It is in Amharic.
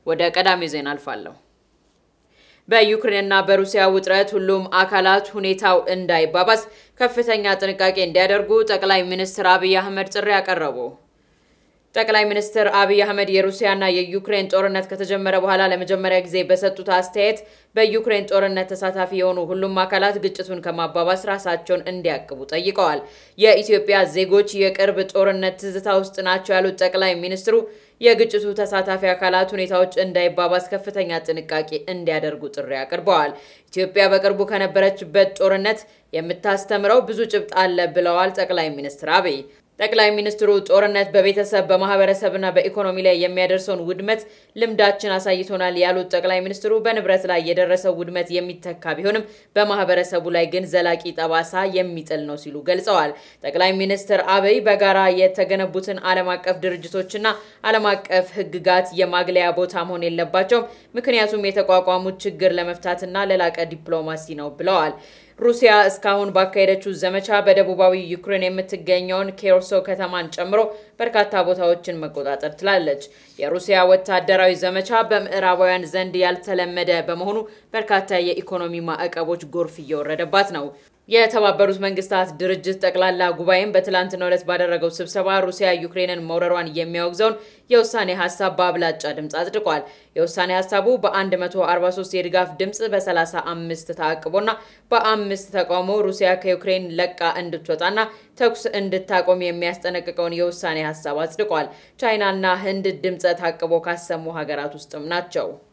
ወደ ቀዳሚ ዜና አልፋለሁ። በዩክሬንና በሩሲያ ውጥረት ሁሉም አካላት ሁኔታው እንዳይባባስ ከፍተኛ ጥንቃቄ እንዲያደርጉ ጠቅላይ ሚኒስትር አብይ አህመድ ጥሪ አቀረቡ። ጠቅላይ ሚኒስትር አብይ አህመድ የሩሲያና የዩክሬን ጦርነት ከተጀመረ በኋላ ለመጀመሪያ ጊዜ በሰጡት አስተያየት በዩክሬን ጦርነት ተሳታፊ የሆኑ ሁሉም አካላት ግጭቱን ከማባባስ ራሳቸውን እንዲያቅቡ ጠይቀዋል። የኢትዮጵያ ዜጎች የቅርብ ጦርነት ትዝታ ውስጥ ናቸው ያሉት ጠቅላይ ሚኒስትሩ የግጭቱ ተሳታፊ አካላት ሁኔታዎች እንዳይባባስ ከፍተኛ ጥንቃቄ እንዲያደርጉ ጥሪ አቅርበዋል። ኢትዮጵያ በቅርቡ ከነበረችበት ጦርነት የምታስተምረው ብዙ ጭብጥ አለ ብለዋል ጠቅላይ ሚኒስትር አብይ። ጠቅላይ ሚኒስትሩ ጦርነት በቤተሰብ በማህበረሰብና በኢኮኖሚ ላይ የሚያደርሰውን ውድመት ልምዳችን አሳይቶናል ያሉት ጠቅላይ ሚኒስትሩ በንብረት ላይ የደረሰው ውድመት የሚተካ ቢሆንም በማህበረሰቡ ላይ ግን ዘላቂ ጠባሳ የሚጥል ነው ሲሉ ገልጸዋል። ጠቅላይ ሚኒስትር አብይ በጋራ የተገነቡትን ዓለም አቀፍ ድርጅቶችና ዓለም አቀፍ ሕግጋት የማግለያ ቦታ መሆን የለባቸውም፣ ምክንያቱም የተቋቋሙት ችግር ለመፍታትና ለላቀ ዲፕሎማሲ ነው ብለዋል። ሩሲያ እስካሁን ባካሄደችው ዘመቻ በደቡባዊ ዩክሬን የምትገኘውን ኬርሶ ከተማን ጨምሮ በርካታ ቦታዎችን መቆጣጠር ትላለች። የሩሲያ ወታደራዊ ዘመቻ በምዕራባውያን ዘንድ ያልተለመደ በመሆኑ በርካታ የኢኮኖሚ ማዕቀቦች ጎርፍ እየወረደባት ነው። የተባበሩት መንግስታት ድርጅት ጠቅላላ ጉባኤም በትላንትናው ዕለት ባደረገው ስብሰባ ሩሲያ ዩክሬንን መውረሯን የሚያወግዘውን የውሳኔ ሀሳብ በአብላጫ ድምፅ አጽድቋል። የውሳኔ ሀሳቡ በ143 የድጋፍ ድምፅ በ35 ተአቅቦና በአምስት ተቃውሞ ሩሲያ ከዩክሬን ለቃ እንድትወጣና ተኩስ እንድታቆም የሚያስጠነቅቀውን የውሳኔ ሀሳብ አጽድቋል። ቻይናና ህንድ ድምፀ ታቅቦ ካሰሙ ሀገራት ውስጥም ናቸው።